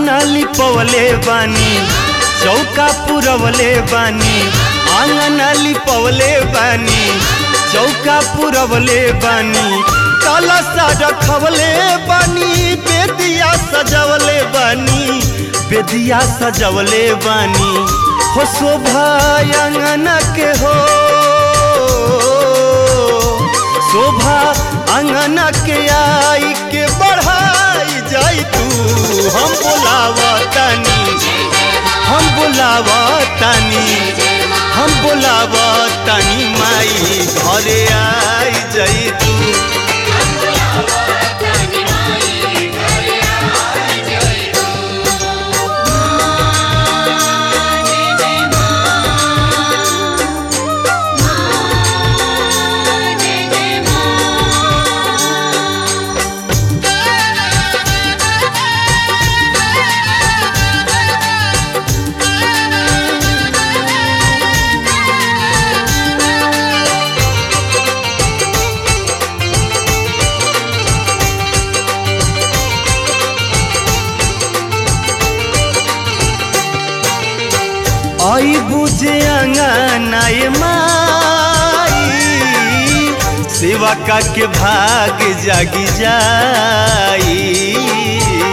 आंगना लिपवले बानी चौका पुरवले बानी आंगना लिपवले बानी चौका पुरवले बानी कलसा रखवले बानी बेदिया सजवले बानी बेदिया सजवले बानी हो शोभा अंगना के हो शोभा अंगना के आई के बढ़ाई जाई तू हम बोलावा तानी हम बोलावा तानी हम बोलावा तानी माई घरे आई जाई तू आई बुझे अंगनाए माई सेवा का के भाग जागी जाई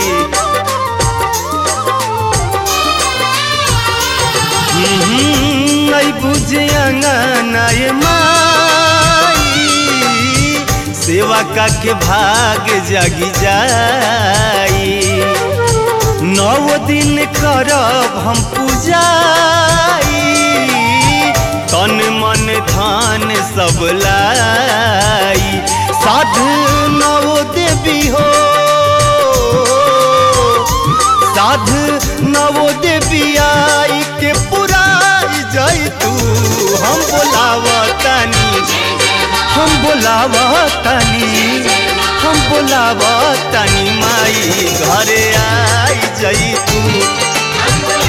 हम्म, आई बुझे अंगनाए माई सेवा का के भाग जागी जाई नौ दिन करब हम पूजाई तन मन धन सब लाई साधु नवो देवी हो साधु नवो देवी आई के पुराई जाई तू हम बोलावतानी हम बोलावतानी हम बोलावतानी माई घरे आई जाई तू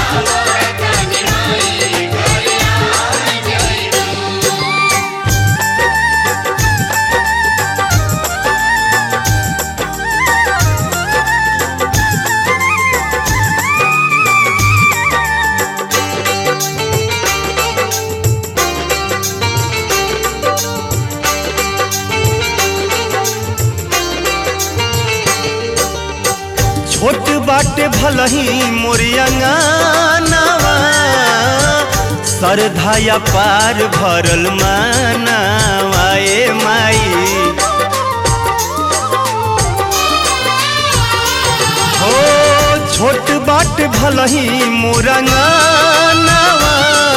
छोट बाटे भलही मोरियंगानवा सरधाया पार भरल मानवा ए माई हो छोट बाट भलही मोरंगानवा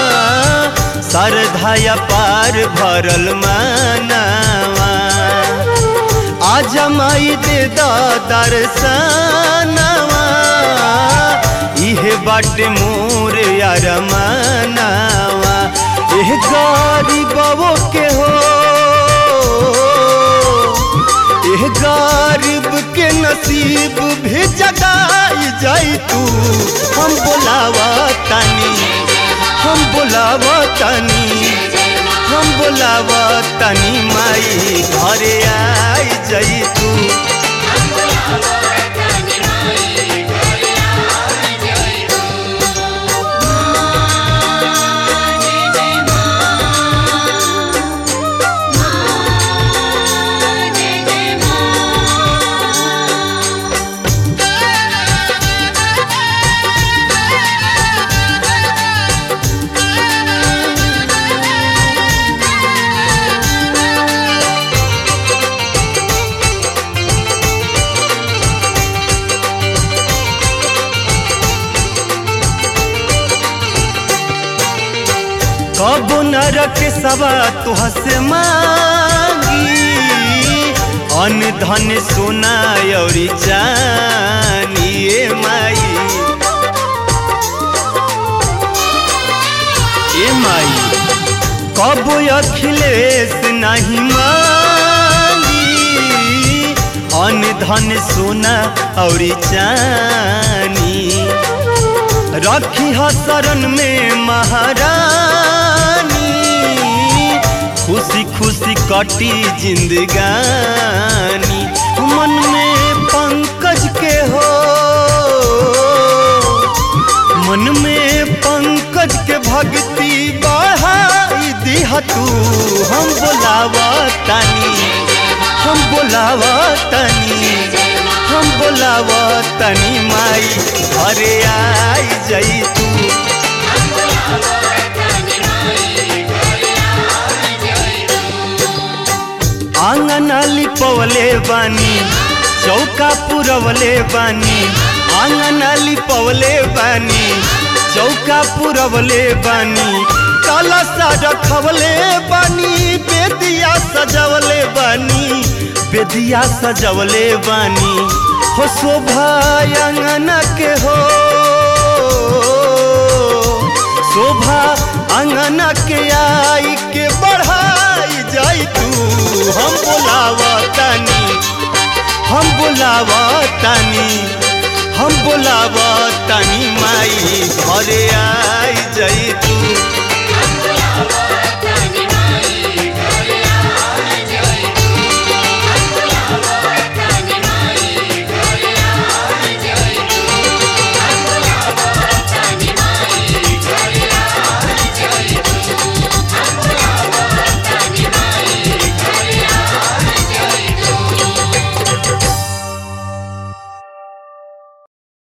सरधाया पार भरल मानवा आज माई दे दर्शनवा इहे बाटे मोर यार मानवा एह गरीबो के हो एह गरीब के नसीब भी जगाई जाई तू हम बोलावा तानी हम बोलावा तानी हम बोलावा तानी माई घरे आई जाई तू कबो नरक सवा तुह से मांगी अन धन सोना और चानी ए माई ए माई कब अखिलेश नहीं मांगी अन धन सोना और चानी रखी ह शरण में महारानी खुशी खुशी कटी जिंदगानी मन में पंकज के हो पंकज के भक्ति बढ़ाई दिह तू हम बोलावा तानी हम बोलावा तनी हम बोलावा तनी माई घरे आई जई तू आंगन लिपवले बानी चौका पुरवले बानी आंगन लिपवले बानी चौका पुरवले बानी कलसा रखवले बानी बेदिया सजवले बानी बेदिया सजवले बानी हो शोभा अंगन के हो शोभा अंगन के आई के बढ़ाई जाई तू हम बोलावा तानी हम बोलावा तानी हम बोलावा तानी माई घरे आई